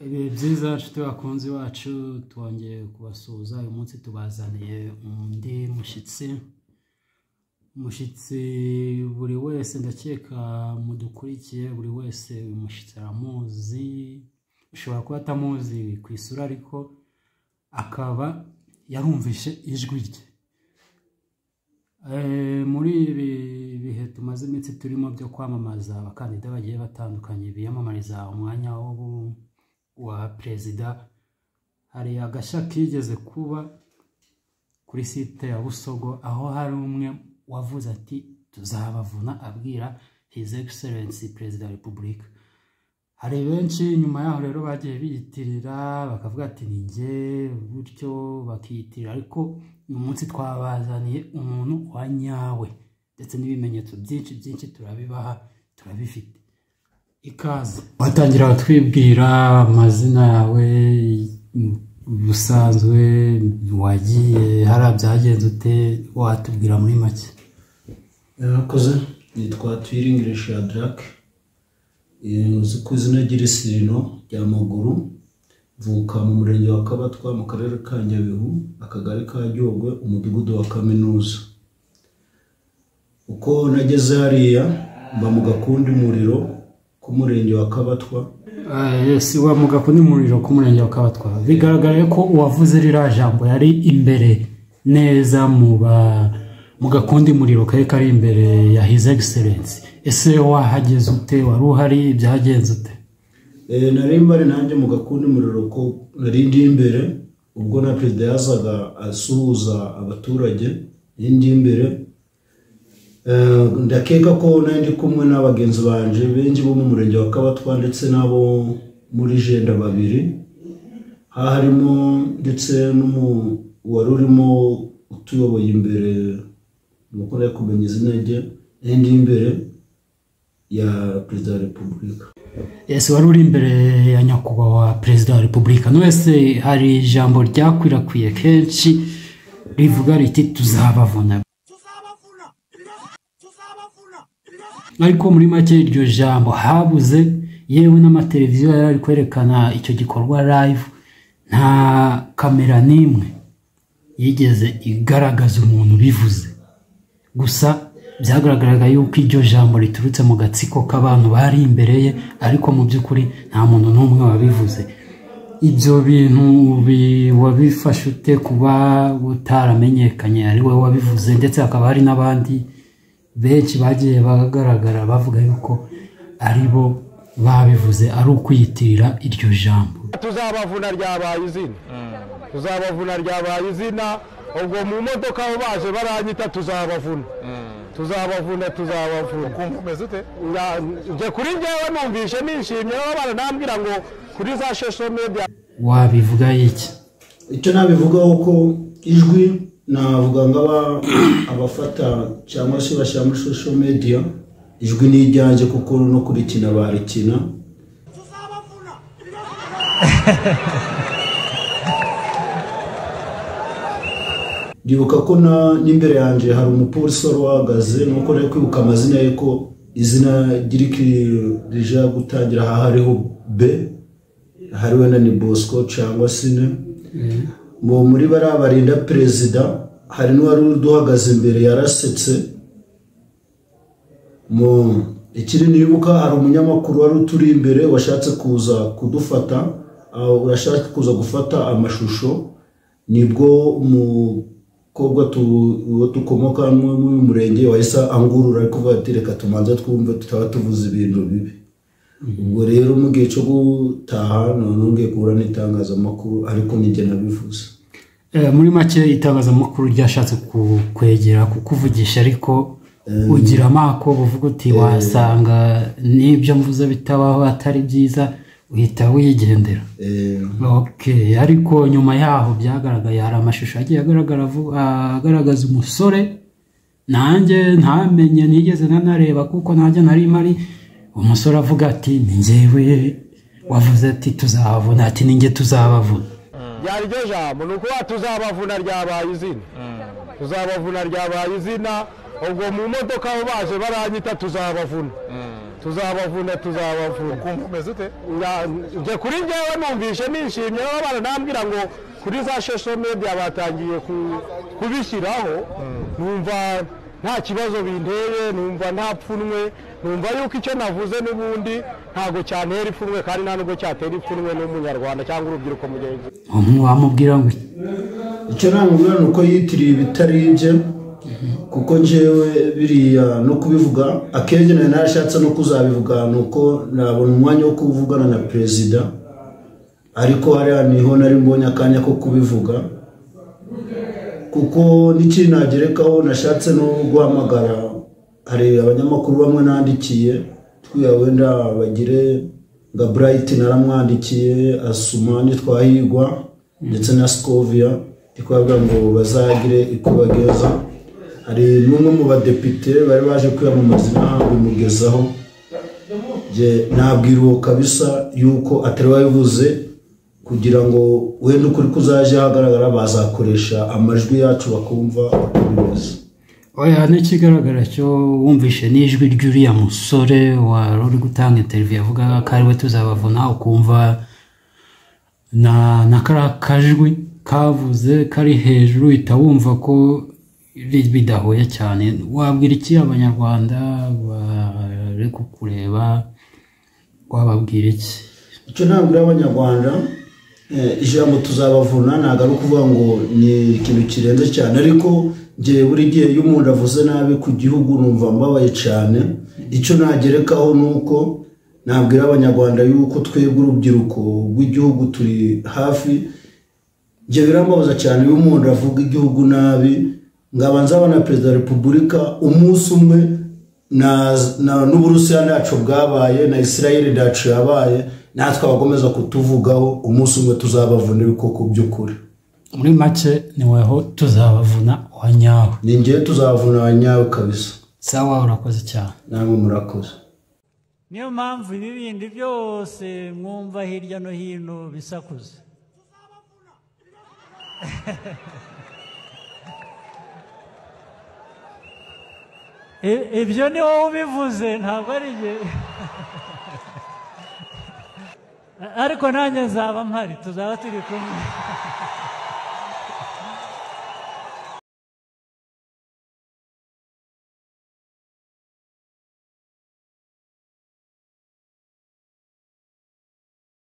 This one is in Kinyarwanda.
ibihe byiza nshuti bakunzi bacu twongeye kubasuhuza uyu munsi tubazaniye undi mushyitsi umushyitsi buri wese ndakeka mudukurikiye buri wese uyu mushyitsi aramuzi ushobora kuba atamuzi ku isura ariko akaba yarumvishe ijwi rye Eh, muri ibi bihe tumaze iminsi turimo byo kwamamaza abakandida bagiye batandukanye biyamamariza umwanya w'ubu- wa perezida hari agashya kigeze kuba kuri site ya busogo aho hari umwe wavuze ati tuzabavuna abwira his excellence perezida wa repubulika hari benshi nyuma yaho rero bagiye biyitirira bakavuga ati ni njye bityo bakiyitirira ariko uyu munsi twabazaniye umuntu wa nyawe ndetse n'ibimenyetso byinshi byinshi turabibaha turabifite ikaze watangira watwibwira amazina yawe ubusanzwe wagiye hariya byagenze ute watubwira muri make yarakoze nitwa twiringirisha ya darake uzi ku izina ry'irisirino rya maguru mvuka mu murenge wa kabatwa mu karere ka nyabihu akagari ka ryogwe umudugudu wa kaminuza uko nageze hariya mba mu gakundi muriro k'umurenge wa kabatwa si wa mugako ni umuriro k'umurenge wa kabatwa bigaragaye ko uwavuze ririya jambo yari imbere neza mu ba mu gakundi muriro kari kari imbere ya hizi egiserensi ese wahageze ute wari uhari byagenze ute Eh, nari mbari nanjye mu gakundi umuriro ko nari ndi imbere ubwo na perezida yazaga asuhuza abaturage nari ndi imbere Eh, ndakeka ko nari ndi kumwe n'abagenzi banje benshi bo mu murenge wa kabatwa ndetse n'abo muri jenda babiri aha harimo ndetse n'umu wari urimo utuyoboye imbere ni uko nari kumenya izina rye nari ndi imbere ya perezida wa repubulika ese wari uri imbere ya nyakubahwa perezida wa repubulika none se hari ijambo ryakwirakwiye kenshi rivuga riti tuzabavuna ariko muri make iryo jambo habuze yewe n'amateleviziyo yari ari kwerekana icyo gikorwa live nta kamera n'imwe yigeze igaragaza umuntu ubivuze gusa byagaragaraga yuko iryo jambo riturutse mu gatsiko k'abantu bari imbere ye ariko mu by'ukuri nta muntu n'umwe wabivuze ibyo bintu bi- wabifashe ute kuba utaramenyekanye ari wowe wabivuze ndetse hakaba hari n'abandi benshi bagiye bagaragara bavuga yuko ari bo babivuze ari ukwiyitirira iryo jambo tuzabavuna ryabaye izina tuzabavuna ryabaye izina ubwo mu modoka aho baje baranyita tuzabavuna tuzabavuna tuzabavuna ukumva umeze ute njye kuri njyewe numvishe nishimye aho abana nambwira ngo kuri za social media wabivuga iki icyo nabivugaho ko ijwi navuga ngo aba- abafata cyangwa se bashyira muri social media ijwi ni iryanjye kuko no kurikina barikina ndibuka ko na- n'imbere yanjye hari umupolisi wari uhagaze nuko nari kwibuka amazina ye ko izina ry'iriki rije gutangira aha hariho b hariho na ni bosco cyangwa sine mu muri bariya barinda perezida hari n'uwari uduhagaze imbere yarasetse mu ikiri nibuka hari umunyamakuru wari uturi imbere washatse kuza kudufata aho washatse kuza gufata amashusho nibwo umukobwa tu- uwo dukomoka mu mu murenge wahise angurura ariko kuvuga ati reka tumanze twumve tutaba tuvuze ibintu bibi ubwo rero mu gihe cyo gutaha none ngiye guhura n'itangazamakuru ariko nijye nabivuze Eh, muri make itangazamakuru ryashatse kukwegera kukuvugisha ariko ugira amako buvuga uti wasanga n'ibyo mvuze bitabaho atari byiza uhita wigendera Eh, okay ariko nyuma yaho byagaragaye hari amashusho agiye agaragara vu- agaragaza umusore nanjye ntamenye nigeze nanareba kuko nanjye nari mpari umusore avuga ati ni njyewe wavuze ati tuzabavuna ati ni njye tuzabavuna ryari ryo jambo ni ukuba tuzabavuna ryabaye izina tuzabavuna ryabaye izina ubwo mu modoka aho baje baranyita tuzabavuna tuzabavuna tuzabavuna ukumva umeze ute njye kuri njyewe numvishe nishimye aho abana nambwira ngo kuri za social media batangiye ku- kubishyiraho numva nta kibazo binteye numva nta pfunwe numva yuko icyo navuze n'ubundi ntabwo cyantera ipfunwe kandi nta nubwo cyatera ipfunwe n'umunyarwanda cyangwa urubyiruko mugenzi umwe wamubwira ngo icyo namubwira ni uko yitiriye ibitari ibye kuko njyewe biriya no kubivuga akenshi nari narashatse no kuzabivuga ni uko nabona umwanya wo kuvugana na perezida ariko hariya niho nari mbonye akanya ko kubivuga kuko n'ikindi nagerekaho nashatse no guhamagara hari abanyamakuru bamwe nandikiye twiya wenda bagire nka burayiti naramwandikiye asuma twahigwa ndetse na sikovia twabwira ngo bazagire icyo bageza hari n'umwe mu badepite bari baje kwiyamamaza inaha bimugezaho nge nabwira uwo kabisa yuko atari wabivuze kugira ngo wenda ukuri kuzaje hagaragara bazakoresha amajwi yacu bakumva bakabibaza oya n'ikigaragara cyo wumvishe n'ijwi ry'uriya musore wari uri gutanga interiviyu yavugaga ko ari we tuzabavuna ukumva na na kariya kajwi kavuze kari hejuru uhita wumva ko ri- bidahuye cyane wabwira iki abanyarwanda bari kukureba wababwira iki icyo ntabwo uri abanyarwanda eh, ijambo tuzabavuna ntabwo ari ukuvuga ngo ni ikintu kirenze cyane ariko ngewe buri gihe iyo umuntu avuze nabi ku gihugu numva mbabaye cyane icyo nagerekaho ni uko nabwira abanyarwanda yuko twebwe urubyiruko rw'igihugu turi hafi njye birambabaza cyane iyo umuntu avuga igihugu nabi ngaba nzaba na perezida wa repubulika umunsi umwe na- na- n'uburusiya ntacu bwabaye na israel ntacu yabaye natwe abakomeza kutuvugaho umunsi umwe tuzabavuna ibikoko by'ukuri muri make ni weho tuzabavuna wa nyawe ni ngewe tuzabavuna abanyawe kabisa sawa urakoze cyane namwe murakoze niyo mpamvu ibi bindi byose mwumva hirya no hino bisakuza I- ibyo ni wowe ubivuze ntabwo ari jye ariko nanjye nzaba mpari tuzaba turi kumwe